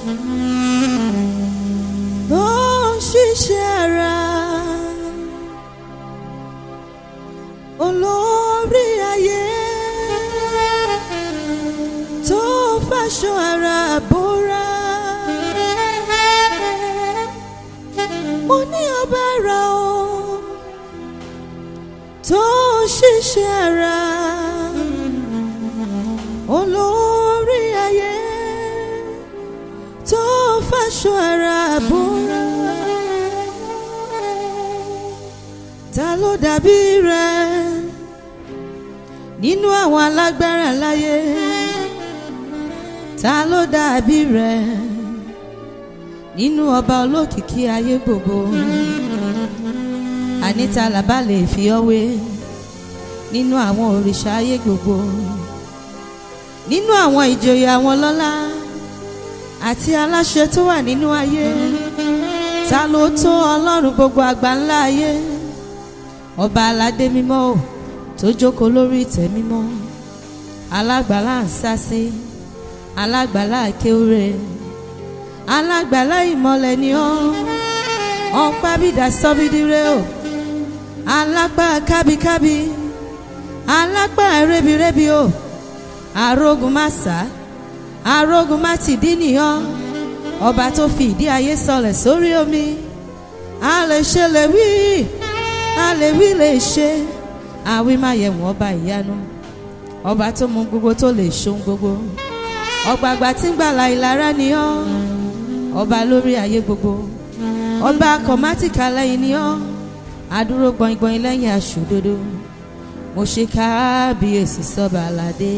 Bó ń ṣiṣẹ́ ara olórí ayé tó fàṣọ ara bóra. Mo ní ọba ara o tó ń ṣiṣẹ́ ara olórí ayé tó fàṣọ ara bóra. Ta ló dàbí rẹ nínú àwọn alágbára láyé? Ta ló dàbí rẹ nínú ọba olókìkí ayé gbogbo? Àní ta làbá lè fi ọ́ wé nínú àwọn òrìṣà ayé gbogbo? Nínú àwọn ìjòyè àwọn lọ́lá àti aláṣẹ tó wà nínú ayé ta ló tó ọlọ́run gbogbo àgbáńlá ayé ọba aládé mímọ́ ò tó jókòó lórí ìtẹ́ mímọ́ alágbàlá ń sásí alágbàlá kéwúre alágbàlá ìmọ̀lẹ̀ ni ọ́ ọ̀pá bìdà sọ́bídìrẹ́ o alágbá kábíkábí alágbá rẹ́bírẹ́bí o arógun má sá arógun má ti dín nìyàn ọba tó fi ìdí ayé sọlẹ̀ sórí omi a lè ṣe lè wí a lè wí lè ṣe àwí má yẹ wọ́n ọba ìyanu ọba tó mú gbogbo tó lè ṣohun gbogbo ọgbàgbà tí ń gbàlà ìlara ni ọ́ ọba lórí ayé gbogbo ọba kọ̀mátìkà lẹ́yìn ni ọ́ adúró gbọ̀ngbọ̀n lẹ́yìn aṣòdodo mo ṣe kábíyèsí sọ́ba aládé.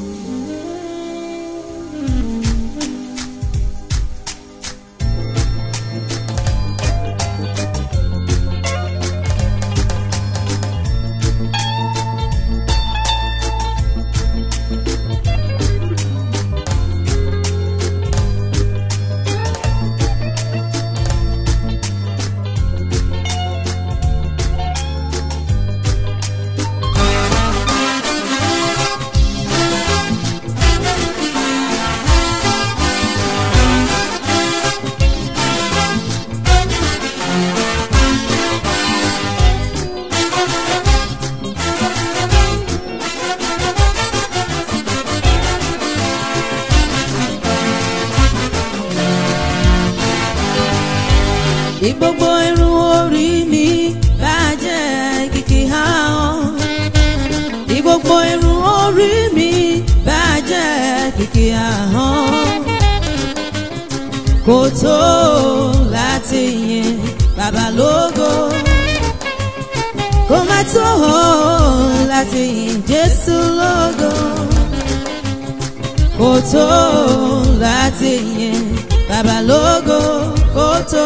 Bí gbogbo irun orí mi bàjẹ́ kìkì hàn. Bí gbogbo irun orí mi bàjẹ́ kìkì hàn. Kò tó láti yin bàbá lógo. Kò má tó láti yin Jésù lógo. Kò tó láti yin bàbá lógo kò tó.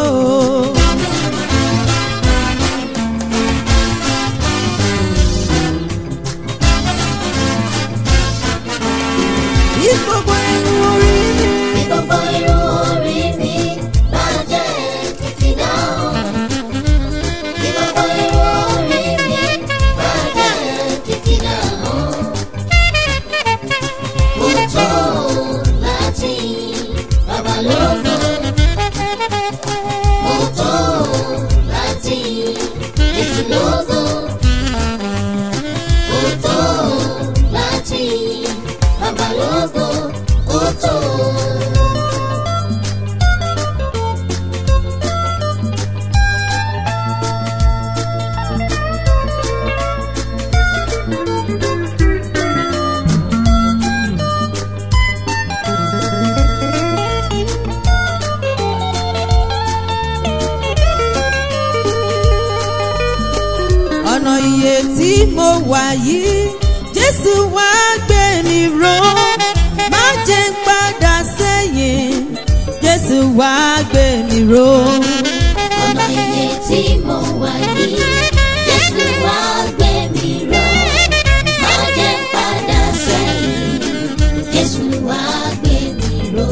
Bí gbogbo irun orí mi. Bí gbogbo irun orí mi bá jẹ́ títí dáhùn. Bí gbogbo irun orí mi bá jẹ́ títí dáhùn. Mo tó láti yin bàbá lógo. Mo tó láti yin Jésù lógo. Mo tó láti yin bàbá lógo. Mo tó. ọ̀nà iye tí mo wà yìí jésù wá gbé mi ró má jẹ́ ń padà sẹ́yìn jésù wá gbé mi ró. ọ̀nà iye tí mo wà yìí jésù wá gbé mi ró má jẹ́ padà sẹ́yìn jésù wá gbé mi ró.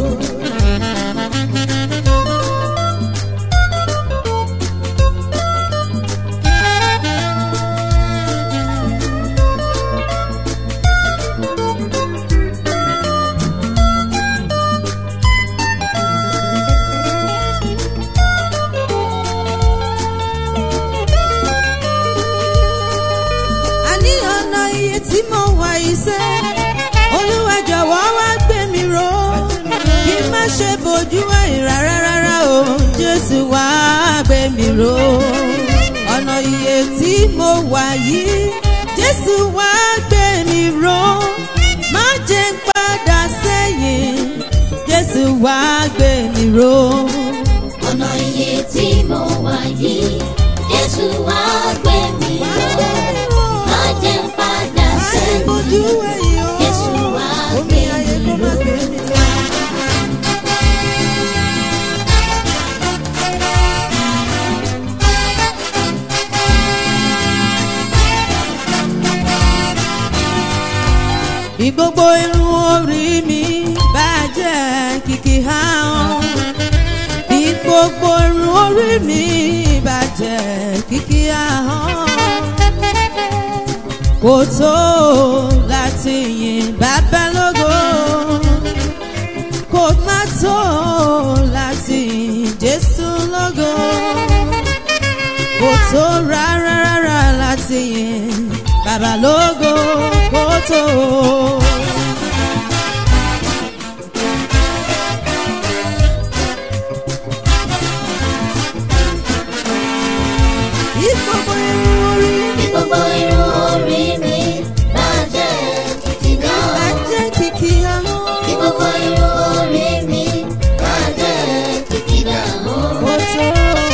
ọ̀nà ṣe bójú ẹ̀yìn rárá rárá o jésù wá gbé mi ró ọ̀nà iye tí mo wà yìí jésù wá gbé mi ró má jẹ́ ń padà sẹ́yìn jésù wá gbé mi ró. ọ̀nà iye tí mo wà yìí jésù wá gbé mi ró má jẹ́ n padà bójú sẹ́yìn ẹ̀yìn o jésù wá omi gbé ayé mi kó má ró. gbé mi lọ. Bí gbogbo irun orí mi bàjẹ́ kìkì hàn. Bí gbogbo irun orí mi bàjẹ́ kìkì hàn. Kò tó láti yin bàbá lógo. Kò má tó láti yin Jésù lógo. Kò tó rárá rárá láti yin bàbá lógo. Kò tó. Bí gbogbo irun orí bí mi gbogbo irun orí mi bàjẹ́ títí náà. bàjẹ́ kìkì hàn. bí gbogbo irun orí mi bàjẹ́ títí náà. Kò tó.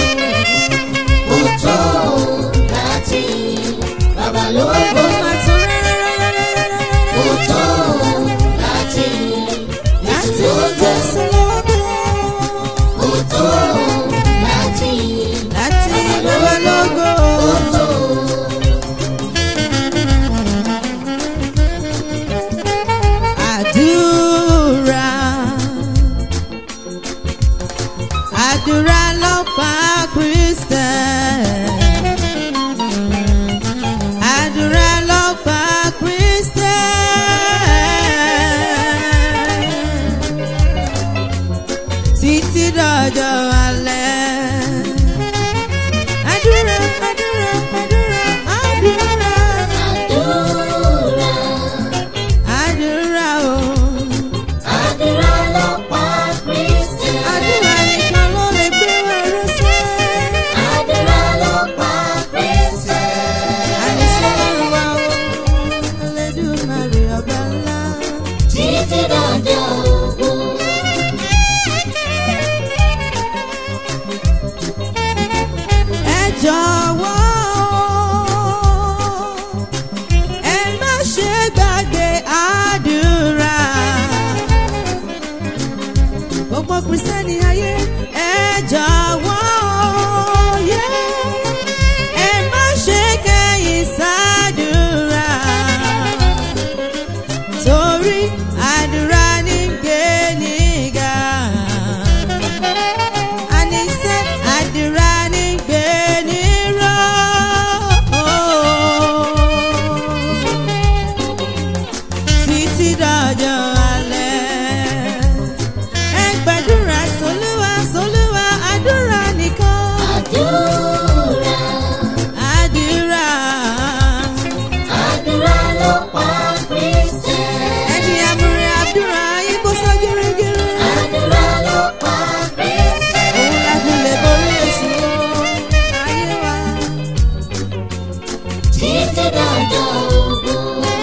ó tó láti bàbá Kò lóko. má tó rárá rárá rárá rárá. ó tó láti Láti Jésù lógo. Jésù lógo. ó tó láti Láti bàbá lógo. ó tó. Àdúrà. Àdúrà ló pa Kristẹ̀. Àdúrà ló pa Kristẹ̀. Títí dọjọ́ alẹ́. Àdúrà, àdúrà, àdúrà, àdúrà. àdúrà Àdúrà o. àdúrà ló pa Kristi. Àdúrà nìkan ló lè gbé wa rọ́sẹ̀. àdúrà ló pa Kristi. Àníṣe wa o, Ẹlẹ́dùmarè ọba ńlá. títí dọjọ́ ogun. Ẹ jọ̀wọ́ ẹ má ṣe gbàgbé àdúrà. Gbogbo Kristẹni ayé ẹ jọ̀wọ́ yeah. ẹ má ṣe kẹ̀yìn sádùrà. Torí àdúrà ní gbé nígà. Àníṣe àdúrà ní gbé níró. Títí dọjọ́ alẹ́. Ẹ gbàdúrà sólúwa sólúwa àdúrà nìkan. àdúrà Àdúrà. àdúrà ló pa Kristi. Ẹni àmúre àdúrà yìí kó sọ gírígírí. àdúrà ló pa Kristi. Òun la fi lè borí èṣù ayé wa. títí dọjọ́ ogun.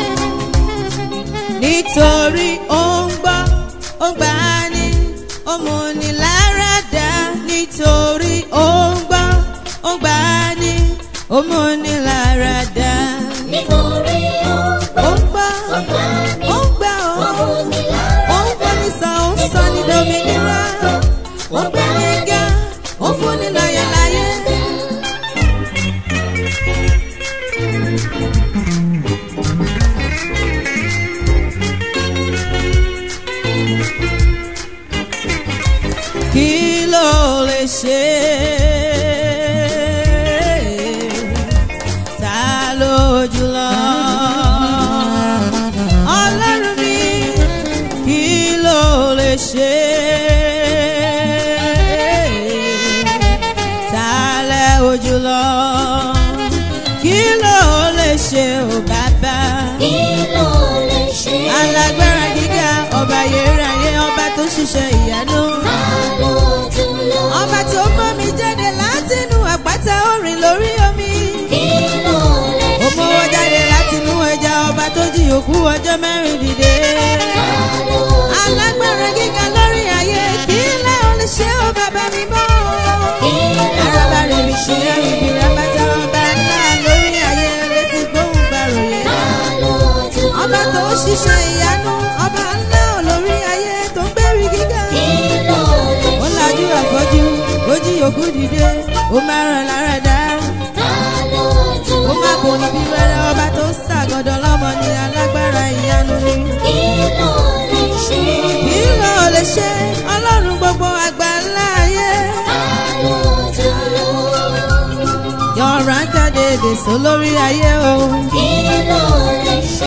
nítorí ó ń gbọ́ ó gbà á ní ó mú ni lára dá nítorí ó ń gbọ́ ó gbà á ní ó mú ni lára dá. nítorí ó ó ń gbọ́ ó gbà mí. ó ń gbà ó ó mú mi lára ó ń gbọ́ ní sàn ó ń sọ ní dominira ó gbé ní ga ó fún ni láyé láyé. kí ló lè ṣe ta ló jùlọ ọlọ́run mi kí ló lè ṣe ta lẹ ojúlọ kí ló lè ṣe ò bàbá kí ló lè ṣe. alágbára gíga ọba yẹrẹ ayé ọba tó ṣiṣẹ́ ìyanu mẹ́rin dìde. alágbára gíga lórí ayé kí lẹ́ ò lè ṣe ó bàbá mi mọ́. araba rẹ̀ mi ṣe ibi rabata ọba ńlá lórí ayé létí gbóhùn gbàròyé. ọba tó ń ṣiṣẹ́ ìyanu ọba ńlá lórí ayé tó ń gbérí gíga. ó lajú àfọ́jú ó jí òkú dìde ó máa ràn lára dá. ó má kò ní bí wẹ́rẹ́ ọba tó ṣàgọ́dọ̀ lọ́mọ ní alágbára ìyanu ni. kí ló lè ṣe ọlọ́run gbogbo àgbà ńlá ayé. yọ̀ọ̀rọ̀ ń jáde èdè sọ lórí ayé o. Kí ló lè